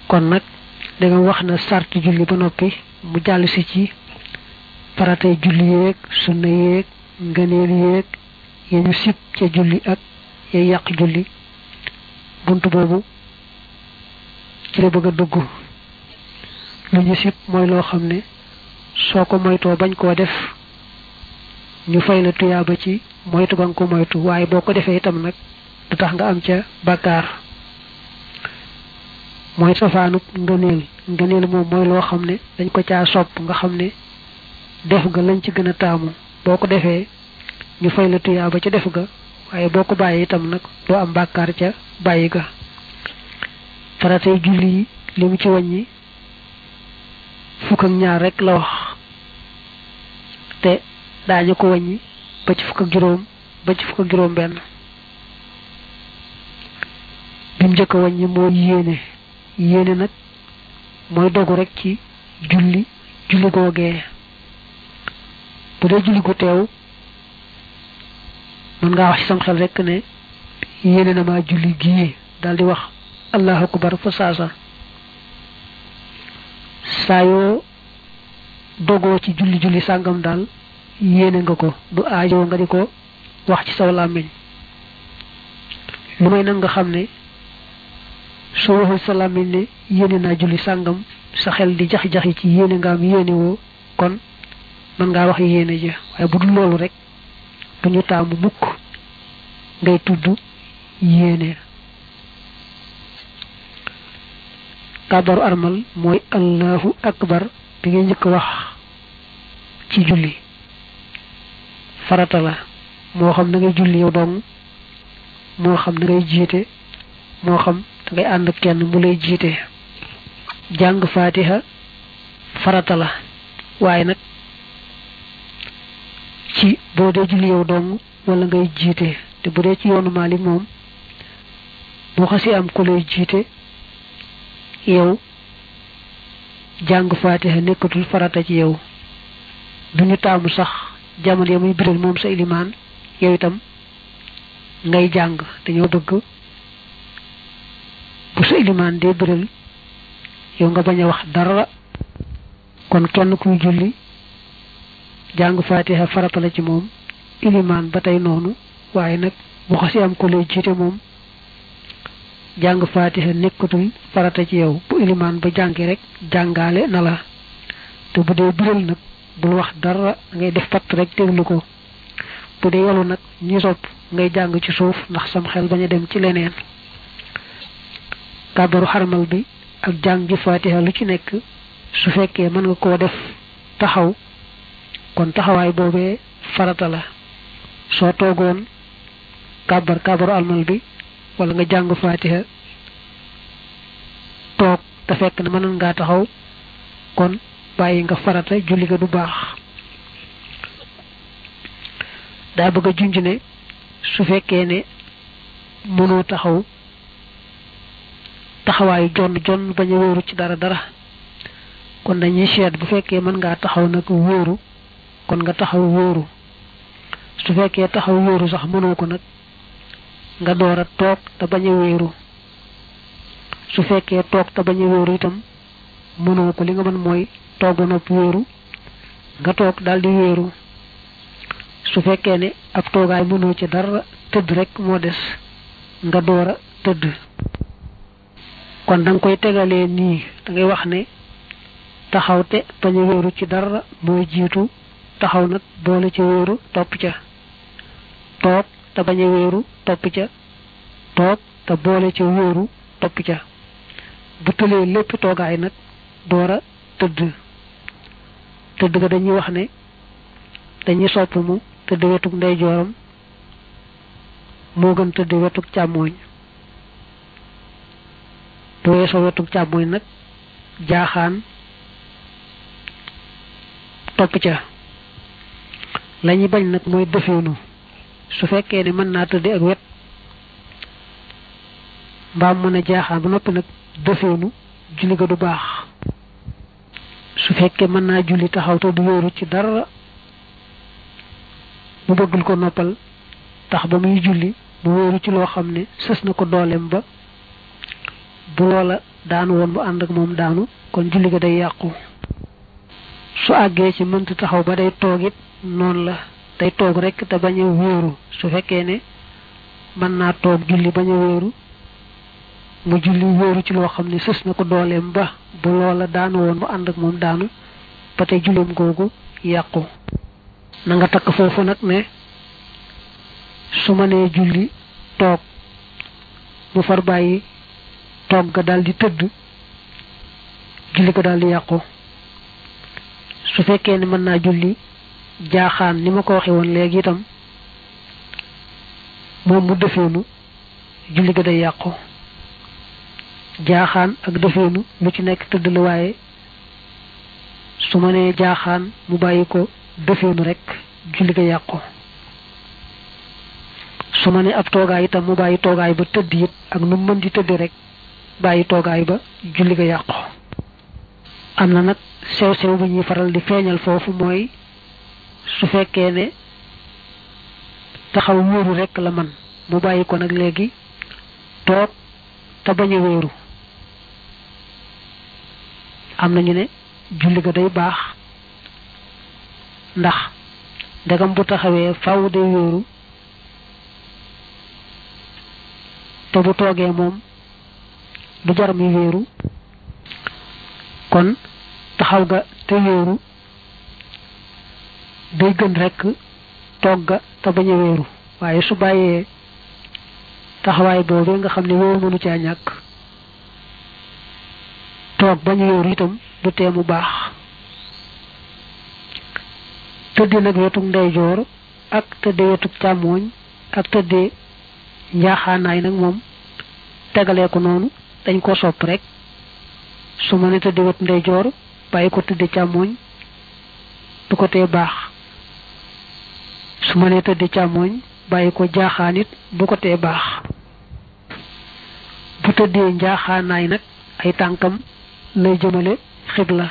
kon nag da nga wax na sarti julli ba noppi mu jàll si ci faratay julli yeeg sunna yeeg ngëneel yeeg ya ñu sib ca julli ak ya yàq julli bunt boobu ci la bëgg a dugg lu ñu sib mooy loo xam ne soo ko moytoo bañ koo def ñu fay la tuyaaba ci moytu ba nga ko moytu waaye boo ko defee itam nag du tax nga am ca bàkkaar mooy safaanub ngëneel ngëneel moom mooy loo xam ne dañ ko caa sopp nga xam ne def ga lañ ci gën a taamu boo ko defee ñu fay la tuyaaba ca def ga waaye boo ko bàyyi itam nag doo am bàkkaar ca bàyyi ga faratay julli yi li mu ci wàññi fukk ak ñaar rek la wax te daañu ko wàññi ba ci fukk ak juróom ba ci fukk ak juróom benn bi mu njëkk a wàññi moo yéene yéene nag mooy dogu rek ci julli julli googee bu dee julli gu teew mën ngaa wax ci sam xel rek ne yéene na maa julli gii daal di wax allahu akbar fa saasa saa yoo dogoo ci julli julli sàngam daal yéene nga ko du aajoo nga di ko wax ci saw làmmiñ lu may nag nga xam ne soo waxul sa làmmiñ ne yéene naa julli sàngam sa xel di jax-jaxi ci yéene nga am yéene woo kon mën ngaa wax yéene ja waaye bu dul loolu rek duñu taamu mukk ngay tudd yéene kàbbaru armal mooy allahu akbar bi ngay njëkk wax ci julli farata la moo xam na ngay julli yow dong moo xam na ngay jiite moo xam da ngay ànd kenn mu lay jiite jàng faatiha farata la waaye nag ci boo dee julli yow dong wala ngay jiite te bu dee ci yoonu Maalik moom boo xasee am ku lay jiite yow jàng faatiha nekkatul farata ci yow duñu taamu sax jamono ya muy biral moom sa ilimaan yow itam ngay jàng dañoo bëgg bu sa ilimaan dee biral yow nga bañ a wax dara kon kenn kuy julli jàng faatiha farata la ci moom ilimaan ba tey noonu waaye nag bu xasi am ko lay jiite moom jàng faatiha nekkatul farata ci yow bu ilimaan ba jàngi rek jàngaale na la te bu dee biral nag bul wax dara ngay def patt rek déglu ko bu dee yolu nag ñi sopp ngay jàng ci suuf ndax sam xel bañ a dem ci leneen kàbbaru xarmal bi ak jàng ji faatiha lu ci nekk su fekkee mën nga koo def taxaw kon taxawaay boobee farata la soo toogoon kàbbar kàbbaru almal bi wala nga jàng faatiha toog te fekk na mënoon ngaa taxaw kon bàyyi nga farata julli ga du baax daa bëgg a junj ne su fekkee ne mënoo taxaw taxawaayu jonn jonn bañ a wóoru ci dara dara kon dañuy seet bu fekkee mën ngaa taxaw nag wóoru kon nga taxaw wóoru su fekkee taxaw wóoru sax mënoo ko nag nga door a toog te bañ a wéeru su fekkee toog te bañ a wéeru itam mënoo ko li nga mën mooy toog ba noppi wéeru nga toog daal di wéeru su fekkee ne ab toogaay mënoo ci dara tëdd rek moo des nga door a tëdd kon da nga koy tegalee nii da ngay wax ne taxaw te bañ a wéeru ci dara mooy jiitu taxaw nag boole ci wéeru topp ca toog te bañ a wéeru topp ca toog te boole ca wéeru topp ca bu tëlee lépp toogaay nag door a tëdd tëdd ga dañuy wax ne dañuy sopp mu tëdd wetug ndeyjooram moo gën tëdd wetug càmmooñ bu weesoo wetug càmmooñ nag jaaxaan topp ca lañuy bañ nag mooy defeenu su fekkee ne mën naa tëdde ak wet mbaam mën a jaaxaan ba noppi nag defeenu julli ga du baax su fekkee mën naa julli taxaw te du wéeru ci dara mu bëggul ko noppal tax ba muy julli mu wéeru ci loo xam ne sës na ko dooleem ba bu loola daanu woon bu ànd ak moom daanu kon julli ga day yàqu su àggee ci mënta taxaw ba day toog it noonu la day toog rek te bañ a wéeru su fekkee ne mën naa toog julli bañ a wéeru mu julli wéeru ci loo xam ne sës na ko dooleem ba bu loola daanu woon bu ànd ak moom daanu ba tey julleem googu yàqu na nga takk foofu nag ne su ma nee julli toog mu far bàyyi toog ga daal di tëdd julli ko daal di yàqu su fekkee ne mën naa julli jaaxaan ni ma ko waxe woon léegi itam moom mu defeenu julli ga day yàqu jaaxaan ak defeenu lu ci nekk tëdd la waaye su ma nee jaaxaan mu bàyyi ko defeenu rek julli ga yàqu su ma nee ab toogaay itam mu bàyyi toogaay ba tëdd it ak nu mën di tëdd rek bàyyi toogaay ba julli ga yàqu am na nag sew sew bu ñuy faral di feeñal foofu mooy su fekkee ne taxaw wóoru rek la man mu bàyyi ko nag léegi toog te bañ a wóoru am nañu ne julli ga day baax ndax ndegam bu taxawee faw day wóoru te bu toogee moom du jar mi wéeru kon taxaw ga te wéeru day gën rekk toog ga te bañ a wéeru waaye su bàyyee taxawaay boobee nga xam ne wéeru mënu caa ñàkk toog bañ a wéeru itam du tee mu baax tëdde nag wetuk ndeyjoor ak tëdde wetuk càmmooñ ak tëdde njaaxaanaay nag moom tegalee ko noonu dañ ko sopp rek su ma ne tëdde wet ndeyjoor bàyyi ko tëdde càmmooñ du ko tee baax su ma ne tëdde càmmooñ bàyyi ko jaaxaan it du ko tee baax bu tëddee njaaxaanaay nag ay tànkam lay jëmale xibla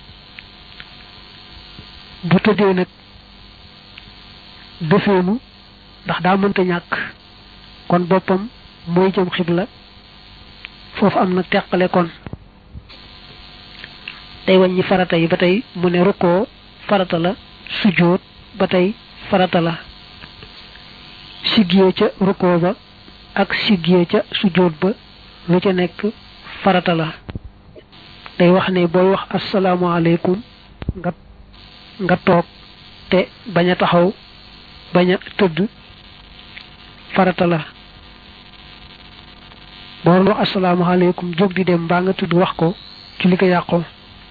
bu tëddee nag defeenu ndax daa mënta ñàkk kon boppam mooy jëm xibla foofu am na teqale kon day wàññi farata yi ba tey mu ne rukkoo farata la sujjóot ba tey farata la siggiyee ca rukkoo ba ak siggiyee ca sujjóot ba lu ca nekk farata la day wax ne booy wax asalaamaaleykum nga nga toog te bañ a taxaw bañ a tëdd farata la boo doon wax asalaamaaleykum jóg di dem mbaa nga tudd wax ko ci li ko yàqoo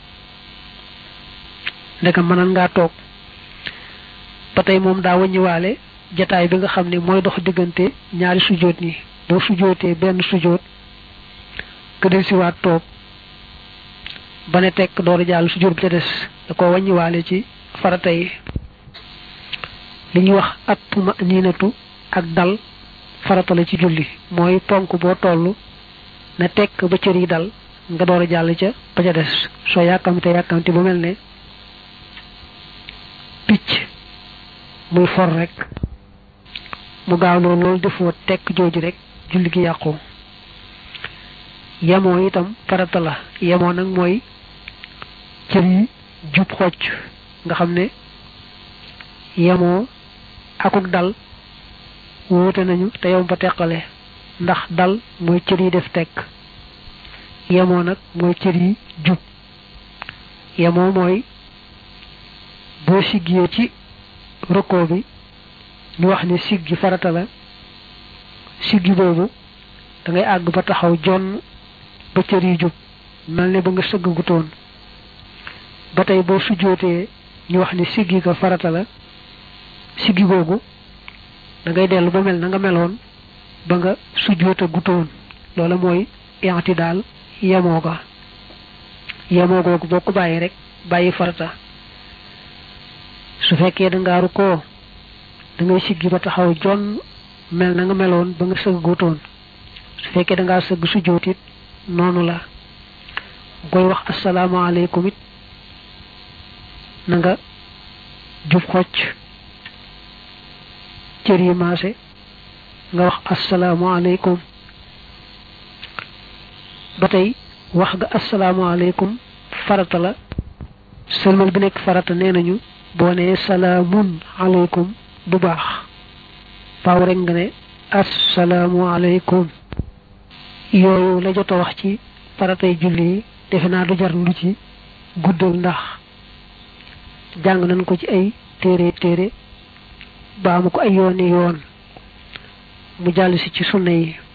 ndeka mënal ngaa toog ba tey moom daa wàññiwaale jataay bi nga xam ne mooy dox diggante ñaari sujoot ñi boo sujootee benn sujoot nga del siwaat toog ba ne tekk door a jàll sujoot bi ca des da ko wàññiwaale ci farata yi li ñuy wax at tuma niinatu ak dal farata la ci julli mooy ponk boo toll na tekk ba cër yi dal nga door a jàll ca ba ca des soo yàkkamte yàkkamte bu mel ne picc muy for rek mu gaaw loolu loolu defoo tekk jooju rek julli gi yàqu yemoo itam farata la yemoo nag mooy cër yi jub xocc nga xam ne yemoo akuk dal wóote nañu te yow ba teqale ndax dal mooy cër yi def tekk yemoo nag mooy cër yi jub yemoo mooy boo siggee ci rukkoo bi ñu wax ne siggi farata la siggi boobu da ngay àgg ba taxaw jonn ba cër yi jub mel ne ba nga sëgg gutoon ba tey boo sujjootee ñu wax ne siggi ko farata la siggi googu da ngay dellu ba mel na nga meloon ba nga sujjoota gutoon loola mooy yanti daal yemoo ga yemoo googu boo ko bàyyi rek bàyyi farata su fekkee da ngaaru koo da ngay siggi ba taxaw jon mel na nga meloon ba nga sëgg gutoon su fekkee da ngaa sëgg sujjoot it noonu la koy wax asalaamaaleykum it na nga jub xocc cër yi maase nga wax asalaamaaleykum ba tey wax ga asalaamaaleykum farata la sëlmal bi nekk farata nee nañu boo nee salaamun aleykum du baax faaw rek nga ne asalaamualeykum yooyu la jot a wax ci faratay julli yi defe naa du jar lu ci guddal ndax jàng nañ ko ci ay téere téere baamu ko ay yooni yoon mu jàll si ci sunna yi